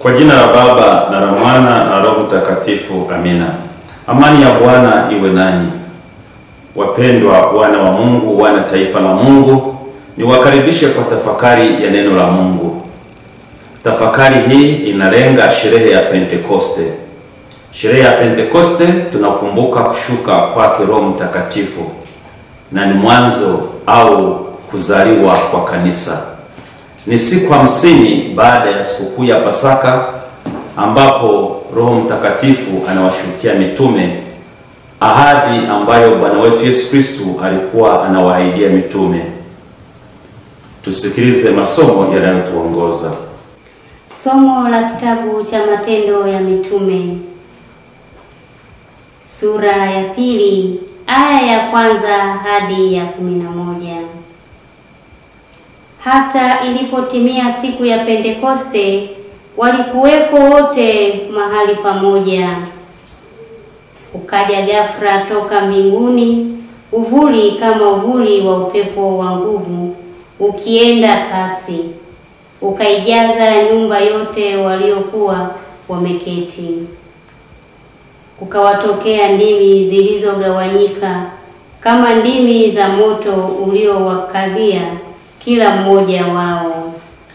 Kwa jina la Baba na la Mwana na Roho Mtakatifu, amina. Amani ya Bwana iwe nanyi. Wapendwa wana wa Mungu, wana taifa la Mungu, niwakaribishe kwa tafakari ya neno la Mungu. Tafakari hii inalenga sherehe ya Pentekoste. Sherehe ya Pentekoste tunakumbuka kushuka kwake Roho Mtakatifu na ni mwanzo au kuzaliwa kwa kanisa. Ni siku hamsini baada ya sikukuu ya Pasaka ambapo Roho Mtakatifu anawashukia mitume, ahadi ambayo Bwana wetu Yesu Kristo alikuwa anawaahidia mitume. Tusikilize masomo yanayotuongoza. Somo la kitabu cha Matendo ya Mitume sura ya pili aya ya kwanza hadi ya kumi na moja. Hata ilipotimia siku ya Pentekoste, walikuwepo wote mahali pamoja. Ukaja ghafla toka mbinguni uvuli kama uvuli wa upepo wa nguvu ukienda kasi, ukaijaza nyumba yote waliokuwa wameketi. Kukawatokea ndimi zilizogawanyika kama ndimi za moto uliowakalia kila mmoja wao.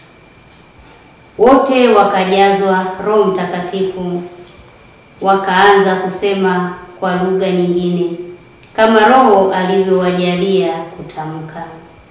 Wote wakajazwa Roho Mtakatifu, wakaanza kusema kwa lugha nyingine kama Roho alivyowajalia kutamka.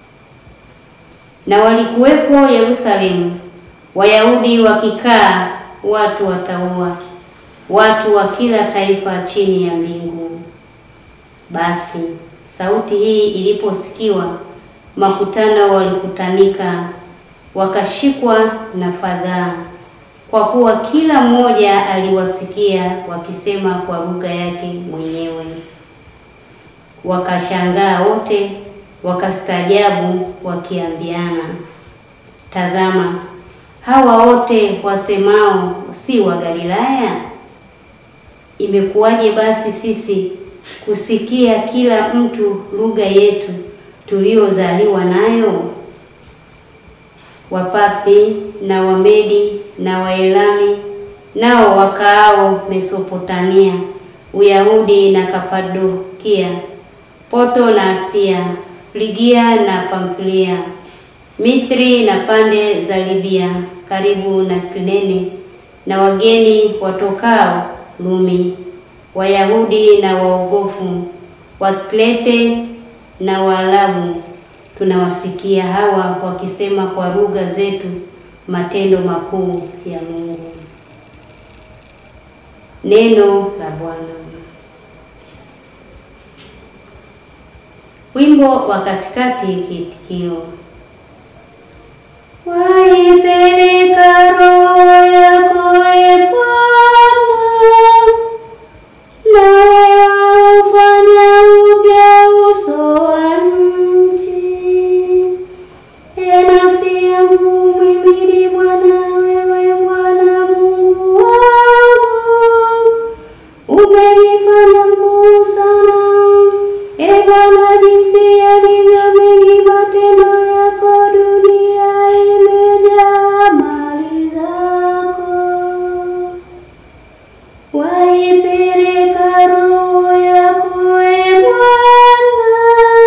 Na walikuwepo Yerusalemu Wayahudi wakikaa, watu wataua, watu wa kila taifa chini ya mbingu. Basi sauti hii iliposikiwa makutano walikutanika, wakashikwa na fadhaa, kwa kuwa kila mmoja aliwasikia wakisema kwa lugha yake mwenyewe. Wakashangaa wote, wakastaajabu, wakiambiana, tazama, hawa wote wasemao si wa Galilaya? Imekuwaje basi sisi kusikia kila mtu lugha yetu tuliozaliwa nayo? Wapathi na Wamedi na Waelami nao wakaao Mesopotamia, Uyahudi na Kapadokia, Poto na Asia, Frigia na Pamfilia, Mithri na pande za Libya karibu na Kirene, na wageni watokao Rumi, Wayahudi na waogofu, Wakrete na Waarabu, tunawasikia hawa wakisema kwa lugha zetu matendo makuu ya Mungu. Neno la Bwana. Wimbo wa katikati, kiitikio: waipeleka roho yako e Bwana, nawe waufanya upya uso wa nchi. E nafsi yangu mwimini Bwana, wewe Bwana Mungu wangu, umenifanya mkuu sana. E Bwana, jinsi yalivyo mengi matendo yako, dunia imejaa mali zako. Waipeleka roho yako e Bwana,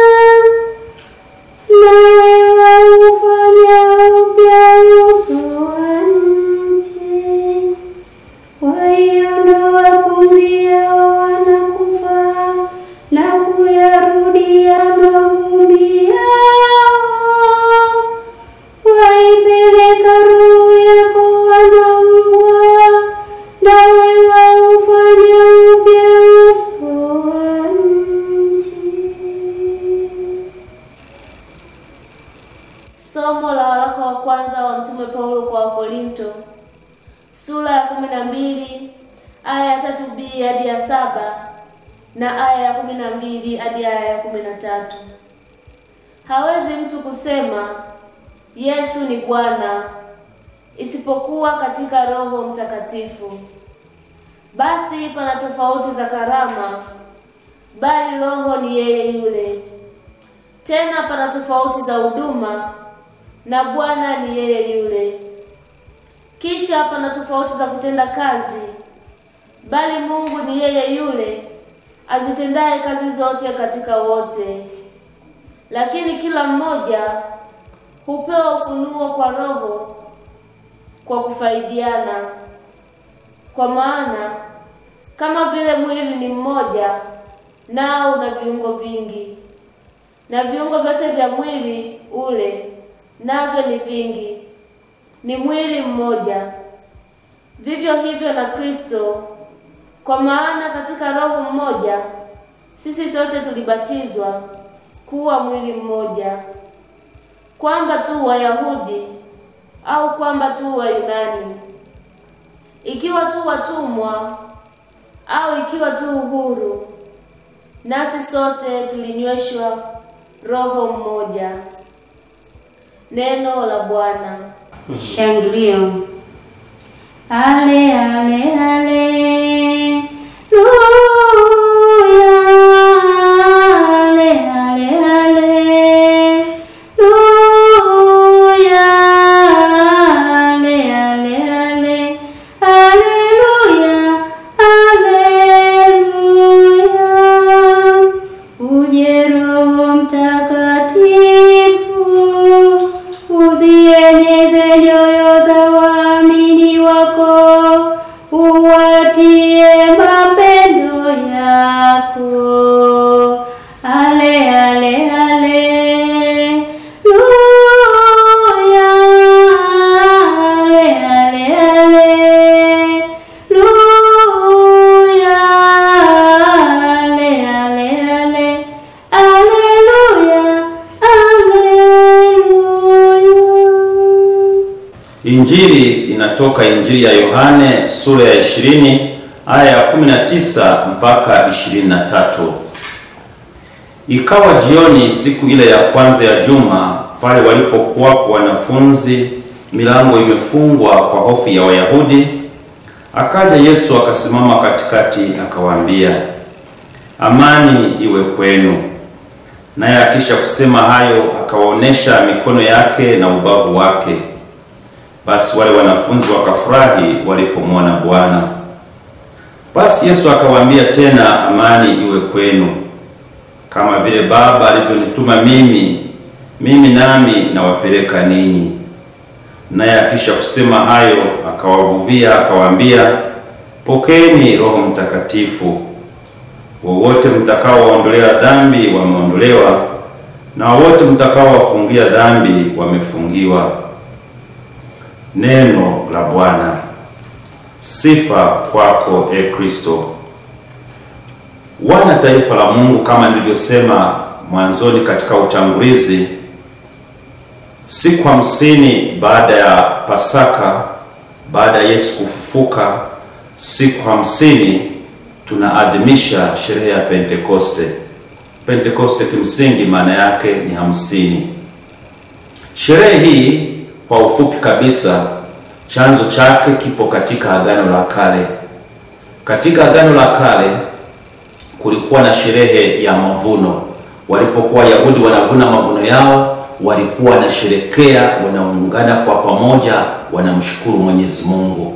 nawe waufanya upya uso wa nchi. Waiondoa pumzi yao wanakufa na kuyarudia mavumbi yao. Waipeleka roho yako wanaumbwa, nawe waufanya upya uso wa nchi. Somo la waraka wa kwanza wa Mtume Paulo kwa Wakorinto sura ya kumi na mbili aya ya tatu b hadi ya saba na aya ya kumi na mbili hadi aya ya kumi na tatu. Hawezi mtu kusema Yesu ni Bwana isipokuwa katika Roho Mtakatifu. Basi pana tofauti za karama, bali Roho ni yeye yule. Tena pana tofauti za huduma, na Bwana ni yeye yule. Kisha hapana tofauti za kutenda kazi, bali Mungu ni yeye yule azitendaye kazi zote katika wote. Lakini kila mmoja hupewa ufunuo kwa Roho kwa kufaidiana. Kwa maana kama vile mwili ni mmoja, nao una viungo vingi, na viungo vyote vya mwili ule navyo ni vingi, ni mwili mmoja. Vivyo hivyo na Kristo. Kwa maana katika Roho mmoja sisi sote tulibatizwa kuwa mwili mmoja, kwamba tu Wayahudi au kwamba tu Wayunani, ikiwa tu watumwa au ikiwa tu uhuru, nasi sote tulinyweshwa roho mmoja. Neno la Bwana. Shangilio. Ale ale ale. Luya. Ale ale ale. Luya. Ale ale ale. Haleluya. Haleluya. Uje Roho Mtakatifu, uzieneze nyoyo za waamini wako, uwatie mapendo yako. Ale ale ale. Luya. Ale ale ale. Luya. Ale ale ale. Aleluya. Aleluya. Injili inatoka Injili ya Yohane sura ya 20 aya ya 19 mpaka 23. Ikawa jioni siku ile ya kwanza ya juma, pale walipokuwapo wanafunzi, milango imefungwa kwa hofu ya Wayahudi, akaja Yesu akasimama katikati, akawaambia, amani iwe kwenu. Naye akisha kusema hayo, akawaonesha mikono yake na ubavu wake. Basi wale wanafunzi wakafurahi walipomwona Bwana. Basi Yesu akawaambia tena, amani iwe kwenu. Kama vile Baba alivyonituma mimi, mimi nami nawapeleka ninyi. Naye akisha kusema hayo, akawavuvia akawaambia, pokeeni Roho Mtakatifu. Wowote mtakaowaondolea dhambi wameondolewa, na wowote mtakaowafungia dhambi wamefungiwa. Neno la Bwana. Sifa kwako e Kristo. Wana taifa la Mungu, kama nilivyosema mwanzoni katika utangulizi, siku hamsini baada ya Pasaka, baada ya Yesu kufufuka, siku hamsini tunaadhimisha sherehe ya Pentekoste. Pentekoste kimsingi maana yake ni hamsini. Sherehe hii kwa ufupi kabisa, chanzo chake kipo katika Agano la Kale. Katika Agano la Kale kulikuwa na sherehe ya mavuno. Walipokuwa Wayahudi wanavuna mavuno yao, walikuwa wanasherekea, wanaungana kwa pamoja, wanamshukuru Mwenyezi Mungu.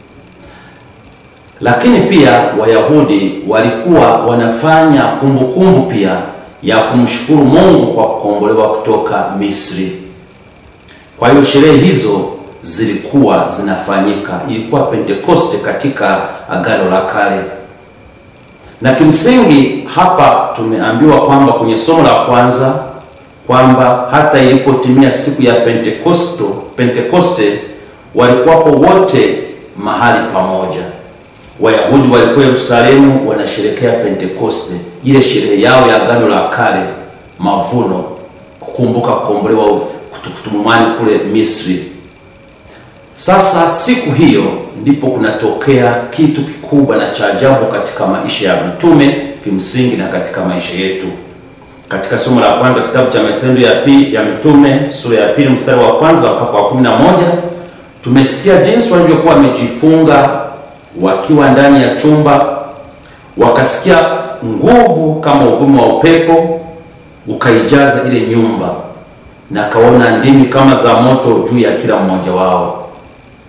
Lakini pia Wayahudi walikuwa wanafanya kumbukumbu kumbu pia ya kumshukuru Mungu kwa kukombolewa kutoka Misri. Kwa hiyo sherehe hizo zilikuwa zinafanyika, ilikuwa Pentekoste katika Agano la Kale. Na kimsingi hapa tumeambiwa kwamba kwenye somo la kwanza kwamba hata ilipotimia siku ya Pentekosto, Pentekoste walikuwapo wote mahali pamoja. Wayahudi walikuwa Yerusalemu wanasherekea Pentekoste, ile sherehe yao ya Agano la Kale, mavuno, kukumbuka kukombolewa kutumwani kule Misri. Sasa siku hiyo ndipo kunatokea kitu kikubwa na cha ajabu katika maisha ya mitume kimsingi na katika maisha yetu. Katika somo la kwanza kitabu cha Matendo ya pili ya Mitume sura ya pili mstari wa kwanza mpaka wa kumi na moja tumesikia jinsi walivyokuwa wamejifunga wakiwa ndani ya chumba, wakasikia nguvu kama uvumi wa upepo ukaijaza ile nyumba, na kaona ndimi kama za moto juu ya kila mmoja wao.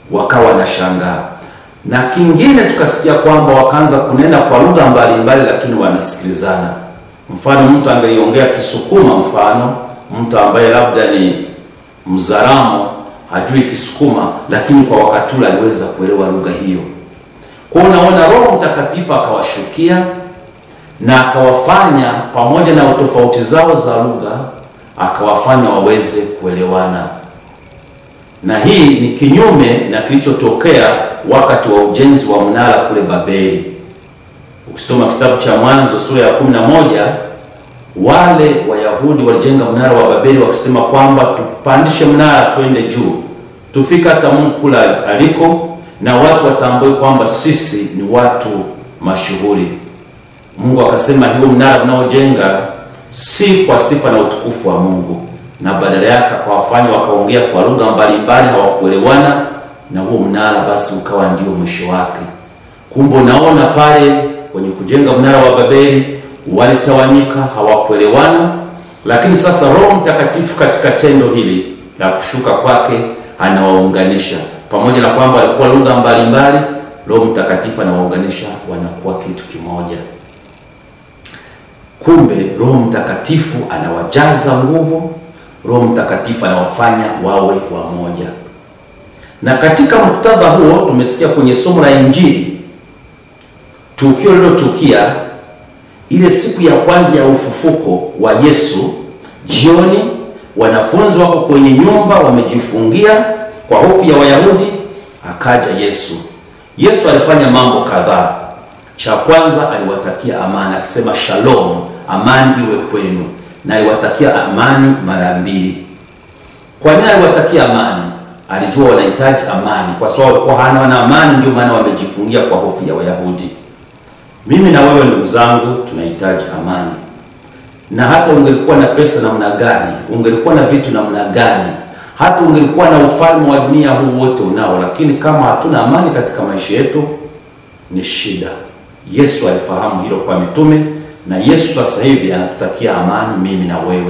wakawa wanashangaa. Na kingine tukasikia kwamba wakaanza kunena kwa lugha mbalimbali, lakini wanasikilizana. Mfano, mtu angeliongea Kisukuma, mfano mtu ambaye labda ni Mzaramo hajui Kisukuma, lakini kwa wakati ule aliweza kuelewa lugha hiyo. Kwa hiyo unaona, Roho Mtakatifu akawashukia na akawafanya pamoja na tofauti zao za lugha, akawafanya waweze kuelewana, na hii ni kinyume na kilichotokea wakati wa ujenzi wa mnara kule Babeli. Ukisoma kitabu cha Mwanzo sura ya kumi na moja wale Wayahudi walijenga mnara wa Babeli wakisema kwamba tupandishe mnara tuende juu, tufika hata Mungu kule aliko, na watu watambue kwamba sisi ni watu mashuhuri. Mungu akasema hiyo mnara mnaojenga si kwa sifa na utukufu wa Mungu, na badala yake akawafanya wakaongea kwa lugha mbalimbali, hawakuelewana, na huo mnara basi ukawa ndio mwisho wake. Kumbe unaona pale kwenye kujenga mnara wa Babeli walitawanyika, hawakuelewana. Lakini sasa Roho Mtakatifu katika tendo hili la kushuka kwake anawaunganisha, pamoja na kwamba walikuwa lugha mbalimbali, Roho Mtakatifu anawaunganisha, wanakuwa kitu kimoja. Kumbe Roho Mtakatifu anawajaza nguvu, Roho Mtakatifu anawafanya wawe wamoja. Na katika muktadha huo tumesikia kwenye somo la Injili tukio lilotukia ile siku ya kwanza ya ufufuko wa Yesu. Jioni wanafunzi wako kwenye nyumba wamejifungia kwa hofu ya Wayahudi, akaja Yesu. Yesu alifanya mambo kadhaa. Cha kwanza aliwatakia amani, akisema shalom, amani iwe kwenu, na aliwatakia amani mara mbili. Kwa nini aliwatakia amani? Alijua wanahitaji amani, kwa sababu walikuwa hawana amani, ndio maana wamejifungia kwa hofu ya Wayahudi. Mimi na wewe ndugu zangu tunahitaji amani, na hata ungelikuwa na pesa namna gani, ungelikuwa na vitu namna gani, hata ungelikuwa na ufalme wa dunia huu wote unao, lakini kama hatuna amani katika maisha yetu ni shida. Yesu alifahamu hilo kwa mitume, na Yesu sasa hivi anatutakia amani, mimi na wewe.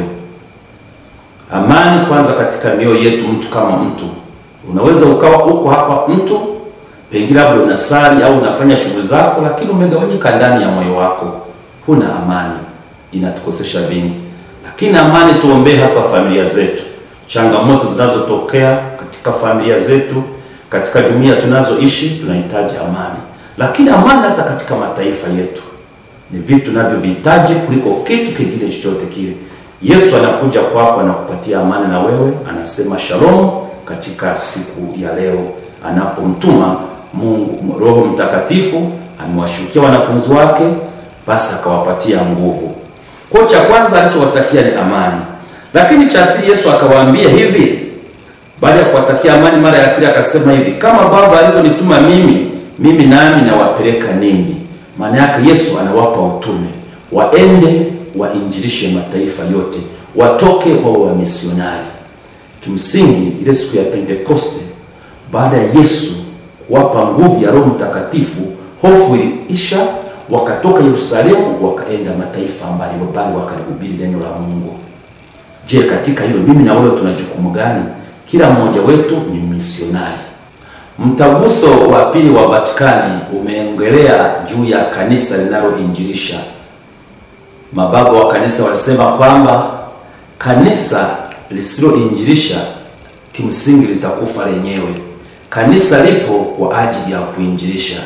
Amani kwanza katika mioyo yetu, mtu kama mtu. Unaweza ukawa uko hapa mtu pengine labda unasali au unafanya shughuli zako, lakini umegawanyika ndani ya moyo wako, huna amani, inatukosesha vingi. Lakini amani tuombee, hasa familia zetu, changamoto zinazotokea katika familia zetu, katika jumuiya tunazoishi, tunahitaji amani. Lakini amani hata katika mataifa yetu ni vitu tunavyovihitaji kuliko kitu kingine chochote kile. Yesu anakuja kwako, anakupatia amani, na wewe anasema shalom katika siku ya leo anapomtuma Mungu Roho Mtakatifu amewashukia wanafunzi wake, basi akawapatia nguvu. Kwa cha kwanza alichowatakia ni amani, lakini cha pili Yesu akawaambia hivi, baada ya kuwatakia amani mara ya pili akasema hivi, kama Baba alivyonituma mimi, mimi nami nawapeleka ninyi. Maana yake Yesu anawapa utume, waende wainjilishe mataifa yote, watoke wawe wamisionari. Kimsingi ile siku ya Pentekoste baada ya Yesu kuwapa nguvu ya Roho Mtakatifu, hofu iliisha, wakatoka Yerusalemu wakaenda mataifa mbalimbali wakalihubiri neno la Mungu. Je, katika hilo mimi na wewe tuna jukumu gani? Kila mmoja wetu ni misionari. Mtaguso wa pili wa Vatikani umeongelea juu ya kanisa linaloinjilisha. Mababa wa kanisa walisema kwamba kanisa lisiloinjilisha kimsingi litakufa lenyewe. Kanisa lipo kwa ajili ya kuinjilisha,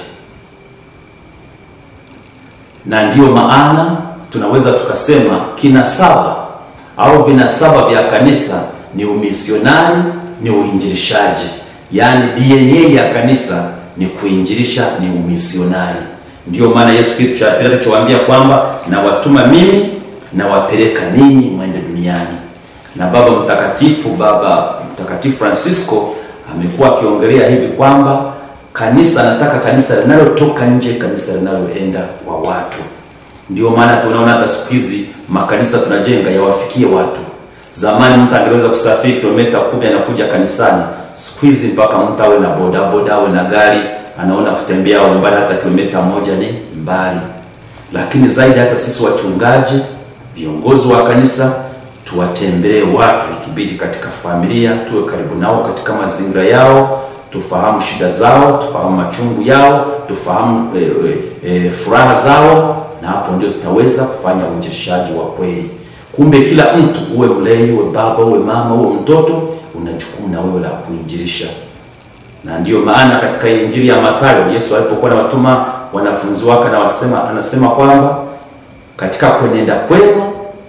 na ndiyo maana tunaweza tukasema kinasaba au vinasaba vya kanisa ni umisionari, ni uinjilishaji. Yaani DNA ya kanisa ni kuinjilisha, ni umisionari. Ndiyo maana Yesu kitu cha pili alichowaambia kwamba nawatuma mimi, nawapeleka ninyi mwende duniani. Na Baba Mtakatifu, Baba Mtakatifu Francisco amekuwa akiongelea hivi kwamba kanisa, anataka kanisa linalotoka nje, kanisa linaloenda kwa watu. Ndio maana tunaona hata siku hizi makanisa tunajenga yawafikie watu. Zamani mtu angeweza kusafiri kilomita kumi anakuja kanisani. Siku hizi mpaka mtu awe na bodaboda awe na gari, anaona kutembea umbali hata kilomita moja ni mbali. Lakini zaidi hata sisi wachungaji, viongozi wa kanisa tuwatembelee watu, ikibidi katika familia, tuwe karibu nao katika mazingira yao, tufahamu shida zao, tufahamu machungu yao, tufahamu e, e, e, furaha zao, na hapo ndio tutaweza kufanya uinjilishaji wa kweli. Kumbe kila mtu, uwe mlei, uwe baba, uwe mama, uwe mtoto, una jukumu na wewe la kuinjilisha. Na ndiyo maana katika Injili ya Mathayo Yesu alipokuwa anawatuma wanafunzi wake na wasema, anasema kwamba katika kwenenda kwenu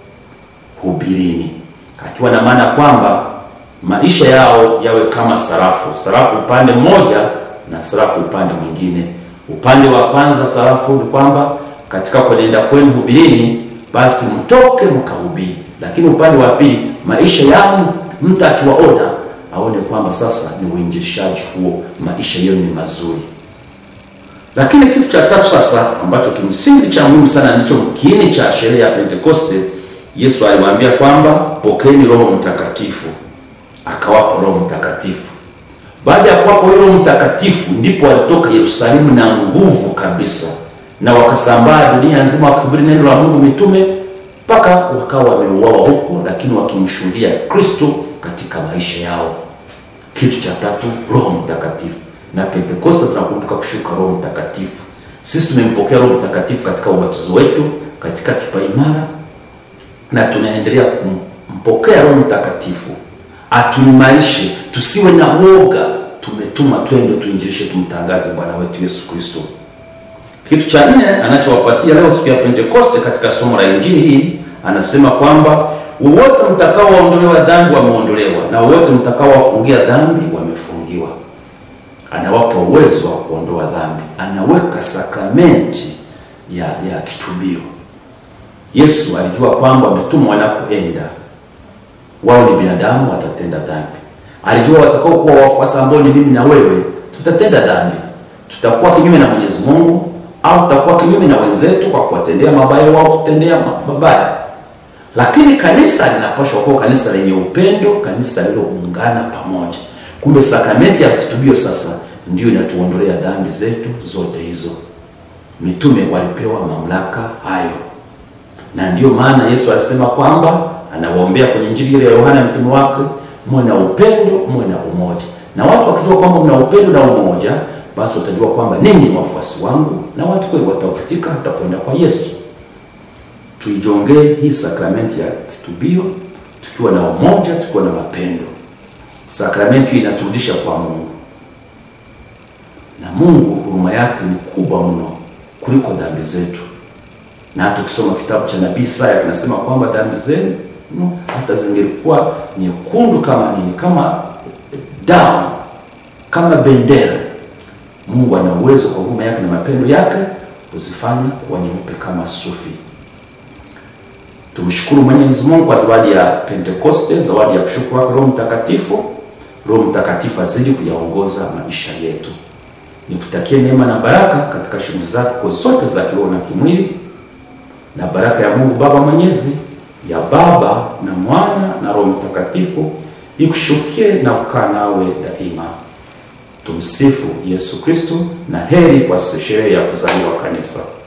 hubirini, akiwa na maana kwamba maisha yao yawe kama sarafu, sarafu upande mmoja na sarafu upande mwingine. Upande wa kwanza sarafu ni kwamba katika kwenenda kwenu hubirini, basi mtoke mkahubiri. Lakini upande wa pili, maisha yao mtu akiwaona aone kwamba sasa ni uinjilishaji huo, maisha yenu ni mazuri. Lakini kitu cha tatu sasa ambacho kimsingi cha muhimu sana ndicho kiini cha sherehe ya Pentekoste, Yesu aliwaambia kwamba pokeeni Roho Mtakatifu, akawapa Roho Mtakatifu. Baada ya kuwapa Roho Mtakatifu, ndipo walitoka Yerusalemu na nguvu kabisa, na wakasambaa dunia nzima wakihubiri neno la Mungu mitume, mpaka wakawa wameuawa huko, lakini wakimshuhudia Kristo katika maisha yao. Kitu cha tatu, Roho Mtakatifu na Pentekoste tunakumbuka kushuka Roho Mtakatifu. Sisi tumempokea Roho Mtakatifu katika ubatizo wetu katika kipaimara, na tunaendelea kumpokea Roho Mtakatifu atuimarishe, tusiwe na woga. Tumetuma twende tuinjilishe, tumtangaze Bwana wetu Yesu Kristo. Kitu cha nne anachowapatia leo siku ya Pentekoste katika somo la injili hii, anasema kwamba wowote mtakaowaondolewa dhambi wameondolewa, na wowote mtakaowafungia dhambi wamefungiwa anawapa uwezo wa kuondoa dhambi, anaweka sakramenti ya ya kitubio. Yesu alijua kwamba wametumwa wanakoenda, wao ni binadamu, watatenda dhambi. Alijua watakao kuwa wafuasi ambao ni mimi na wewe, tutatenda dhambi, tutakuwa kinyume na Mwenyezi Mungu au tutakuwa kinyume na wenzetu kwa kuwatendea mabaya wao kutendea mabaya. Lakini kanisa linapaswa kuwa kanisa lenye upendo, kanisa lililoungana pamoja. Kumbe sakramenti ya kitubio sasa ndio inatuondolea dhambi zetu zote hizo. Mitume walipewa mamlaka hayo, na ndiyo maana Yesu alisema kwamba anawaombea kwenye Injili ile ya Yohana mtume wake, muwe na upendo, muwe na umoja. Na watu wakijua kwamba mna upendo na umoja, basi watajua kwamba ninyi ni wafuasi wangu, na watu kweli watafutika hata kwenda kwa Yesu. Tuijongee hii sakramenti ya kitubio tukiwa na umoja, tukiwa na mapendo. Sakramenti hii inaturudisha kwa Mungu, na Mungu huruma yake ni kubwa mno kuliko dhambi zetu. Na hata ukisoma kitabu cha nabii Isaya kinasema kwamba dhambi zenu no, hata zingelikuwa nyekundu kama nini, kama damu, kama bendera, Mungu ana uwezo kwa huruma yake na mapendo yake kuzifanya kuwa nyeupe kama sufi. Tumshukuru Mwenyezi Mungu kwa zawadi ya Pentekoste, zawadi ya kushukuru wake Roho Mtakatifu. Roho Mtakatifu azidi kuyaongoza maisha yetu. Nikutakie neema na baraka katika shughuli zako zote za kiroho na kimwili, na baraka ya Mungu Baba Mwenyezi, ya Baba na Mwana na Roho Mtakatifu ikushukie na kukaa nawe daima. Tumsifu Yesu Kristo, na heri kwa sherehe ya kuzaliwa kanisa.